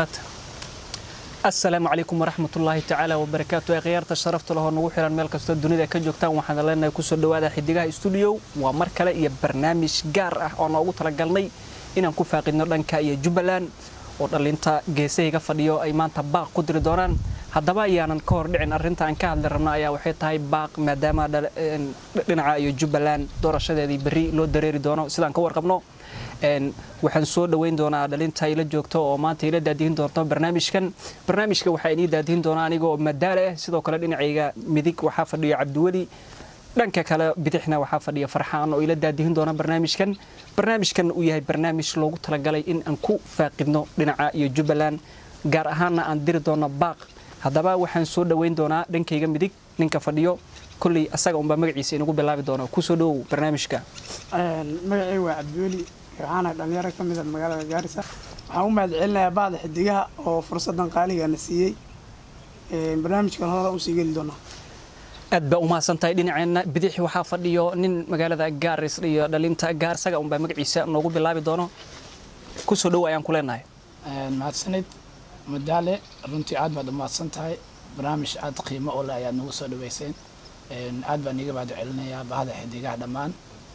qaata asalaamu calaykum waraxmatullaahi tacaala wabarakaatu ee khiyaarta sharafta lehoo nagu xiran meel kastoo dunida ka joogtaan waxaan leenahay kusoo dhawaada xidigaha stuudiyo waa mar kale iyo barnaamij gaar ah oo noogu talagalnay inaan ku faaqidno dhanka iyo jubbaland oo dhallinta geesahayga fadhiyo ay maanta baaq ku diri doonaan haddaba ayaanan ka hor dhicin arrinta aan ka hadli rabno ayaa waxay tahay baaq maadaama dhinaca iyo jubbaland doorashadeedii berri loo dareeri doono sidaan ka warqabno waxaan soo dhoweyn doonaa dhalinta ila joogto oo maanta ila daadihin doonto barnaamijkan barnaamijka waxaa inii daadihin doonaa anigoo madaale ah sidoo kale dhinacayga midig waxaa fadhiyo cabdiweli dhanka kale bidixna waxaa fadhiya farxaan oo ila daadihin doona barnaamijkan barnaamijkan uu yahay barnaamij loogu talagalay in aan ku faaqidno dhinaca iyo jubbaland gaar ahaanna aan diri doono baaq haddaba waxaan soo dhoweyn doonaa dhankayga midig ninka fadhiyo kolley asaga unbaa magaciisa inagu bilaabi doono kusoo dhowow barnaamijka magacay waa cabdiweli waxaana dhalinyaro ka mida magaalada gaarisa waxaan u mahad celinayaa bacda xidigaha oo fursadan qaaligaana siiyey barnaamijkan hore usii geli doonaa aad baa umahadsan tahay dhinaceenna bidix waxaa fadhiyo nin magaalada gaaris iyo dhalinta gaar saga unbaa magaciisa noogu bilaabi doono kusoo dhow ayaan ku leenahay mahadsanid madaale runtii aad baad u mahadsan tahay barnaamij aad qiimo u leh ayaad nagu soo dhaweyseen aad baan iiga mahad celinayaa bahda xidigaha dhammaan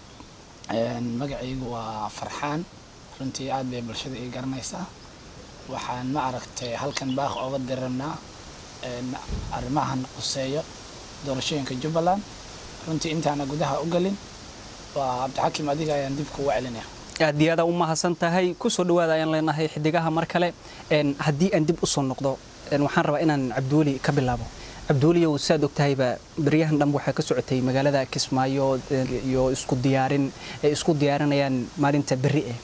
magacaygu waa farxaan runtii aad bay bulshada ii garanaysaa waxaan ma aragtay halkan baaq oga dirabnaa arrimahan quseeyo doorashooyinka jubbaland runtii intaana gudaha u gelin waa cabdixakim adiga ayaan dib kugu celinaya aad iyo aada u mahadsan tahay kusoo dhawaada ayaan leenahay xidigaha mar kale haddii aan dib usoo noqdo waxaan rabaa inaan cabdiweli ka bilaabo cabdiweliyow saad ogtahayba beryahan dhanba waxaa ka socotay magaalada kismaayo iyo isku diyaarin ay isku diyaarinayaan maalinta berri eh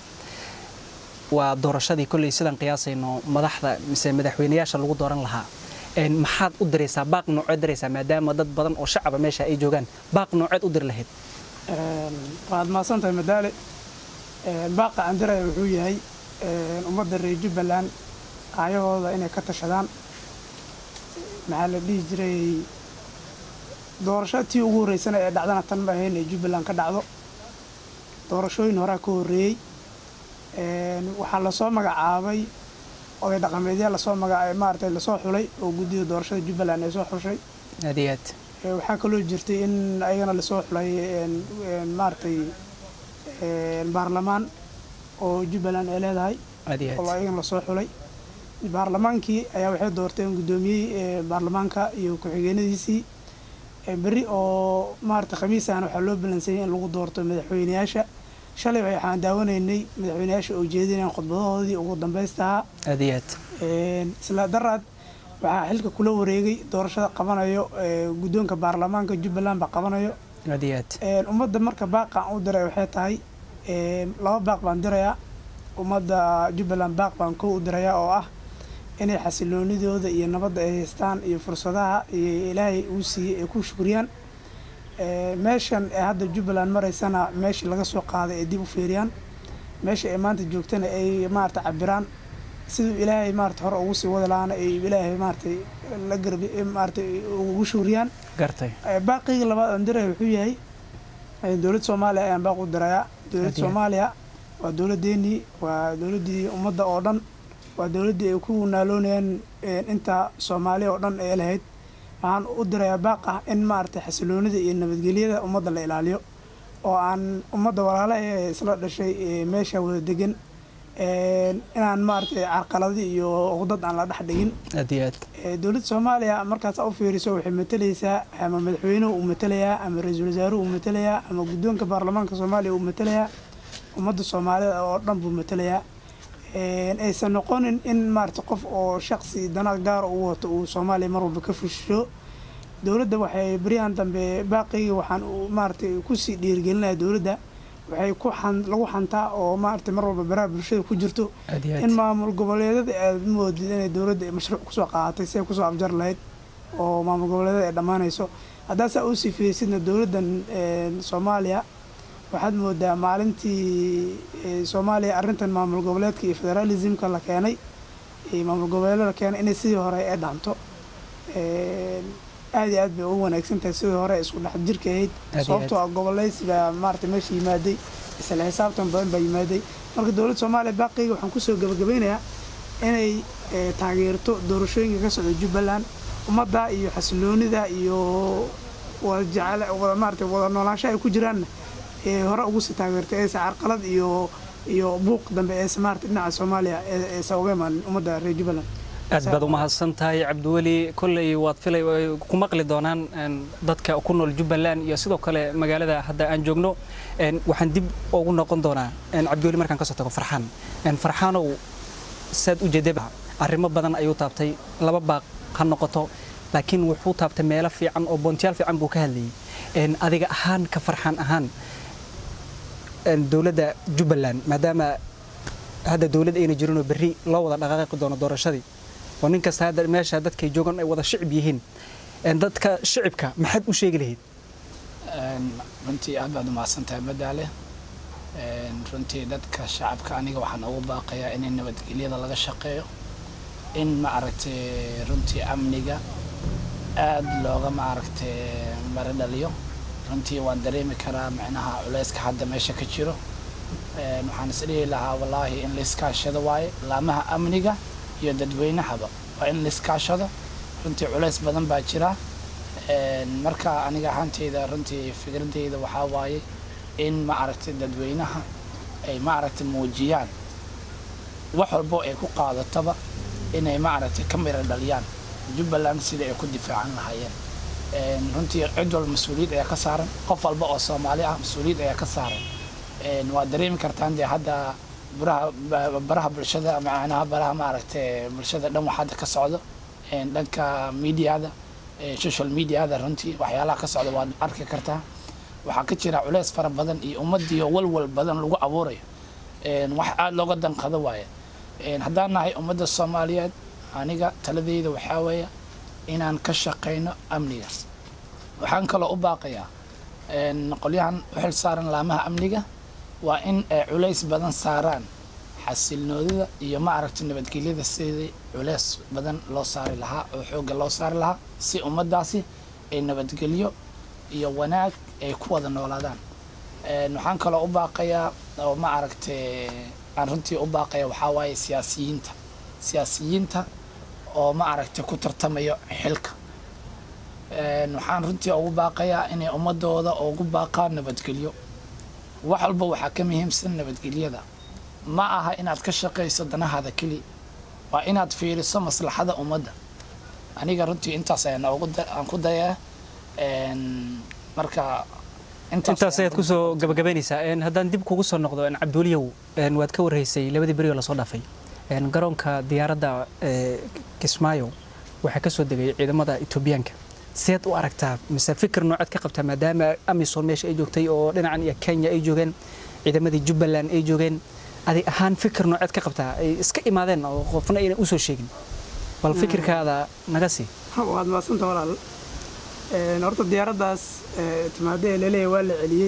waa doorashadii kolley sidaan qiyaasayno madaxda mise madaxweynayaasha lagu dooran lahaa maxaad u diraysaa baaq nooceed diraysaa maadaama dad badan oo shacaba meesha ay joogaan baaq nooceed u diri lahayd waad mahadsan tahay madaale baaqa aan diraya wuxuu yahay ummadda reer jubbaland aayahooda inay ka tashadaan maxaa la dhihi jiray doorasho tii ugu horreysana ee dhacdana tan ma ahayn ee jubbaland ka dhacdo doorashooyin horaa ka horreeyey waxaa lasoo magacaabay oday dhaqameedya lasoo maga maaragtay lasoo xulay oo guddida doorashada jubbaland ay soo xushay aad iyo aad waxaa kaloo jirtay in ayagana lasoo xulay maaragtay baarlamaan oo jubbaland ay leedahay aad iyo oo aad ayagana lasoo xulay baarlamaankii ayaa waxay doorteen guddoomiyey baarlamaanka iyo ku-xigeenadiisii berri oo maaragtay khamiisahana waxaa loo balansayay in lagu doorto madaxweyneyaasha shalay waxaan daawanaynay madaxweyneyaasha oo jeedinayaan khudbadahoodii ugu dambaystahaa aad iyo aad isla daraad waxaa xilka kula wareegay doorashada qabanayo guddoonka baarlamaanka jubbaland baa qabanayo aad iyo aad ummadda marka baaqaan u diray waxay tahay laba baaq baan dirayaa ummadda jubbaland baaq baan kow u dirayaa oo ah inay xasiloonidooda iyo nabadda ay haystaan iyo fursadaha iyo ilaahay uu siiyey ay ku shukriyaan meeshan ee hadda jubbaland maraysana meeshii laga soo qaaday ay dib u fiiriyaan meesha ay maanta joogtana ay maarata cabiraan siduu ilaahay maarata hore ugu sii wada lahaana ay ilaahay maaratay la garbi maaratay ugu shukriyaan gartay baaqiyga labaad aan diraya wuxuu yahay dowladda soomaaliya ayaan baaq u dirayaa dowladda Hadiya. soomaaliya waa dowladdeenii waa dowladdii ummadda oo dhan waa dowladdii ay ku naaloonayaan inta soomaaliya oo dhan ay lahayd waxaan u dirayaa baaq ah in maaragtay xasiloonida iyo nabadgelyada ummadda la ilaaliyo oo aan ummadda walaala ee isla dhashay ee meesha wada degan inaan maaragtay carqaladi iyo uqdad aan la dhex dhigin aad iyo aad Ee, dowladda soomaaliya markaas u fiiriso waxay matalaysaa ama madaxweynuhu uu matalayaa ama ra-iisul wasaaruhu uu matalayaa ama guddoonka baarlamaanka soomaaliya uu matalayaa ummadda soomaalida oo dhan buu matalayaa Een, aysan noqonin in maarata qof oo shaqsi dana gaara uu wato uu soomaaliya mar walba ka fushisho dowladda waxay beryahan dambe baaqiyga waxaan uu maaragtay kusii dhiirigelinayaa dowladda waxay ku xan lagu xantaa oo maaragtay mar walba baraha bulshada ku jirto aad iyo in aad maamul goboleedyada aad moodid inay dowladda mashruuc kusoo qaadatay si ay kusoo afjar lahayd oo maamul goboleedyada ay dhammaanayso haddaasaa usii fiirsidna dowladdan een, soomaaliya waxaad moodaa maalintii ee, soomaaliya arrintan maamul goboleedka iyo federalismka la keenay iyo maamul goboleedyada la keenay inay sidii hore ay dhaanto Een, aad iyo aad bay ugu wanaagsan tahay sidii hore isku dhex jirka ahayd Aad iyo sababtoo ah goboleysi baa maarata meesha yimaaday isla xisaabtan badan baa yimaaday marka dowladda soomaaliya baaqiyga waxaan kusoo gabagabeynayaa inay taageerto doorashooyinka ka socda jubbaland ummadda iyo xasiloonida iyo wada jecel wada maarata wada noolaansho ay ku jiraanna ee hore ugu sii taageerto eesa carqalad iyo iyo buuq dambe eesa maarata dhinaca soomaaliya eesa uga imaanin ummadda reer jubbaland aad baad umahadsan tahay cabdiweli kolley waad filay ay ku maqli doonaan dadka ku nool jubbaland iyo sidoo kale magaalada hadda aan joogno waxaan dib ugu noqon doonaa cabdiweli markaan kasoo tago farxaan farxaanow saad u jeedaba arrimo badan ayuu taabtay laba baaq ha noqoto laakiin wuxuu taabtay meelo fiican oo boontiyaal fiican buu ka hadlayay adiga ahaan ka farxaan ahaan dowladda jubbaland maadaama hadda dowlad ayna jirinoo berri loo wada dhaqaaqi doono doorashadii oo nin kasta hadda meesha dadkay joogan ay wada shicib yihiin dadka shicibka maxaad u sheegi lahayd runtii aad baad umahadsan tahay madaale runtii dadka shacabka aniga waxaan ugu baaqayaa in nabadgelyada laga shaqeeyo in ma aragtay runtii amniga aad looga ma aragtay mara dhaliyo runtii waan dareemi karaa micnaha culayska hadda meesha ka jiro waxaan isdhihi lahaa wallaahi in laiskaashado waaye laamaha amniga iyo dadweynahaba waa in laiskaashado runtii culays badan baa jira marka aniga ahaanteyda runtii fikradeyda waxaa waaye in ma aragtay dadweynaha ay ma aragtay muujiyaan wax walbo ay ku qaadataba inay ma aragtay ka mira dhaliyaan jubbaland sidai ay ku difaacan lahaayeen runtii cid walba mas-uuliyad ayaa ka saaran qof walba oo soomaali ah mas-uuliyad ayaa ka saaran waa dareemi kartaan dee hadda baraha baraha bulshada macnaha baraha maaragtay bulshada dhan wax hadda ka socdo dhanka mediada social mediada runtii waxyaalaha ka socda waad arki kartaa waxaa ka jira culeys fara badan iyo ummadiiyo walwal badan lagu abuurayo wax aada looga danqado waaye haddaan nahay ummadda soomaaliyeed aniga taladeyda waxaa weeye inaan ka shaqayno amnigaas waxaan kaloo u baaqayaa qolyahan u xil saaran laamaha amniga waa in ay culays badan saaraan xasilnoodida iyo ma aragtay nabadgelyada sidii culeys badan loo saari lahaa oo xoogga loo saari lahaa si ummaddaasi ay nabadgelyo iyo wanaag ay ku wada noolaadaan waxaan kaloo u baaqayaa oo ma aragtay aan runtii u baaqaya waxaa waaye siyaasiyiinta siyaasiyiinta oo ma aragtay ku tartamayo xilka waxaan runtii ugu baaqayaa inay ummadooda ugu baaqaan nabadgelyo wax walba waxaa ka muhiimsan nabadgelyada ma aha inaad ka shaqayso danahaada keli waa inaad fiiriso maslaxada ummadda aniga runtii intaas ayaan aan ku dayaa marka intaas ayaad kusoo gabagabaynaysaa haddaan dib kugu soo noqdo cabdiweliyow waad ka warhaysay labadii beri oo lasoo dhaafay garoonka diyaaradda kismaayo waxaa ka soo degay ciidamada etoobiyaanka seed u aragtaa mise fikir noocaad ka qabtaa maadaama amisom meesha ay joogtay oo dhinacan iyo kenya ay joogeen ciidamadii jubbaland ay joogeen adig ahaan fikir noocaad ka qabtaa ay iska imaadeen oo qofna aynan usoo sheegin bal fikirkaada naga sii waad maadsanta walaal horta diyaaraddaas timaado ee laleeyahay waa la celiyey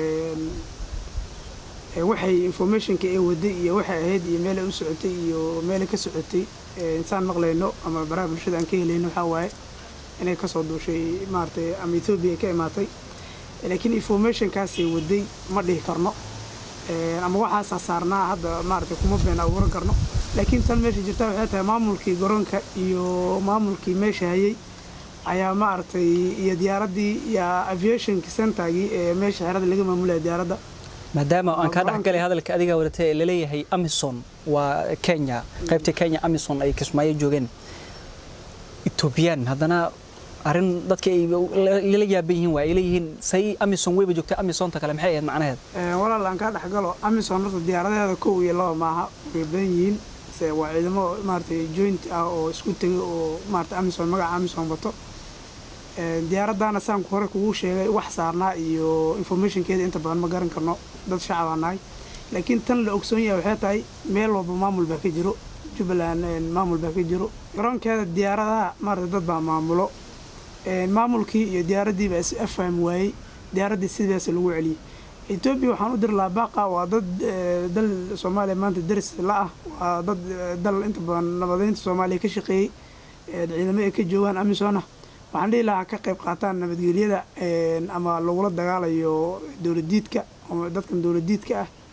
waxay informationka ee waday iyo waxay ahayd iyo meelay u socotay iyo meelay ka socotay insaan maqlayno ama baraha bulshada aan ka helayno waxaa waaye inay kasoo duushay maaratay ama ethoobiya ka imaatay laakiin informationkaasay waday ma dhihi karno ama waxaasaa saarnaa hadda maaratay kuma been abuuran karno laakiin tan meesha jirta waxay tahay maamulkii garoonka iyo maamulkii meesha hayay ayaa maaragtay iyo diyaaraddii iyo aviationki centergii ee meesha xerada laga maamulaya diyaaradda maadaama aan kaa dhexgalay hadalka adigaa wadatay ee laleeyahay amison waa kenya qaybta kenya amison ay kismaayo joogeen etoobiyaan haddana arrin dadka ay lala yaaban yihiin waa ay leeyihiin say amison weyba joogtay amisonta kale maxay ahayd macnaheed walaal aan kaa dhexgalo amison horta diyaaradaheeda kow iyo laba maaha way badan yihiin se waa ciidamo maaratay joint ah oo isku tegay oo maarata amison magaca amison wato diyaaraddaana saan hore kugu sheegay wax saarnaa iyo informationkeeda inta badan ma garan karno dad shacabaa nahay laakiin tan la ogsoon yahay waxay tahay meel walba maamul baa ka jiro jubbaland maamul baa ka jiro garoonkeeda diyaaradaha maarata dad baa maamulo maamulkii iyo diyaaraddiiba is afaham waayey diyaaraddii sidaas lagu celiyey etoobiya waxaan u diri lahaa baaqa waa dad dal soomaaliya maanta daris la ah waa dad dal inta badan nabadeynta soomaaliya ka shaqeeyey ciidamo ay ka joogaan amisona waxaan dhihi lahaa ka qayb qaataan nabadgelyada ama lagula dagaalayo dowladiidka dadkan dowladiidka ah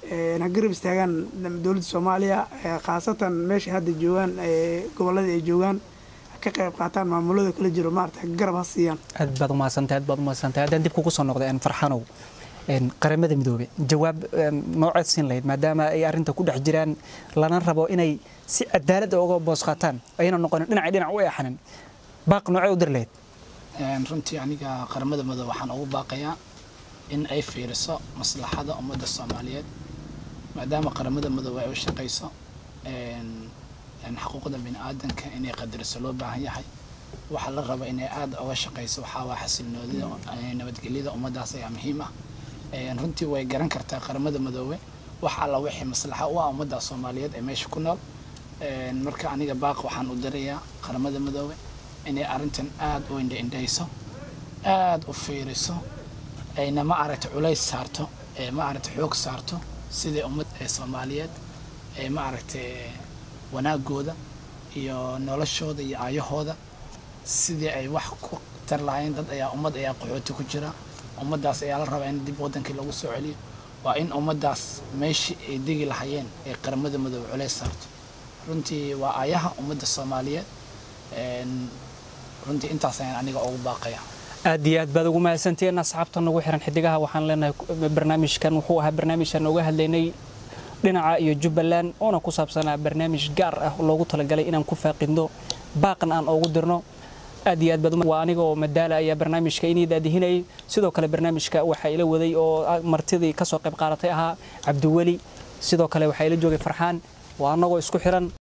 ha garab istaagaan dowladda soomaaliya khaasatan meesha hadda joogaan gobolladii ay joogaan ka qayb qaataan maamulada kala jiro maarata garab ha siiyaan aad baad umahadsantahay aad baad umahadsantahay haddaan dib kugu soo noqday farxanow qaramada midoobe jawaab nooceed siin lahayd maadaama ay arrinta ku dhex jiraan lana rabo inay si cadaalad uga boos qaataan ayna noqonin dhinacay dhinac u eexanin baaq noocee u dir lahayd runtii aniga qaramada midoobe waxaan ugu baaqayaa in ay fiiriso maslaxada ummadda soomaaliyeed maadaama qaramada midoobe ay u shaqayso xuquuqda bini aadanka inay qadariso loo baahan yahay waxaa la raba inay aada uga shaqayso waxaa waa xasilnoodida nabadgelyada ummaddaas ayaa muhiim ah runtii way garan kartaa qaramada midoobe wax alla wixii maslaxa u ah ummadda soomaaliyeed ee meesha ku nool marka aniga baaq waxaan u dirayaa qaramada midoobe inay arrintan aada u indhaindhayso aada u fiiriso ayna ma aragta culays saarto ee ma aragta xoog saarto sidai ummad ee soomaaliyeed ee ma aragtay wanaagooda iyo noloshooda iyo aayahooda sidii ay wax ku tar lahayn dad ayaa ummad ayaa qaxooti ku jira ummaddaas ayaa la rabaa in dib waddankii lagu soo celiyo waa in ummaddaas meeshii ay degi lahayeen ee qaramada midoobe culays saarto runtii waa aayaha ummadda soomaaliyeed runtii intaas ayaan aniga ugu baaqaya aad iyo aad baad ugu mahadsantihiin asxaabta nagu xiran xidigaha waxaan leenahay barnaamijkan wuxuu ahaa barnaamijkan uga hadlaynay dhinaca iyo jubbaland oona ku saabsanaa barnaamij gaar ah loogu talagalay inaan ku faaqidno baaqan aan ugu dirno aad iyo aad baad waa aniga oo madaala ayaa barnaamijka inii daadihinayay sidoo kale barnaamijka waxaa ila waday oo martidii kasoo qayb qaadatay ahaa cabdiweli sidoo kale waxaa ila joogay farxaan waa annagoo isku xiran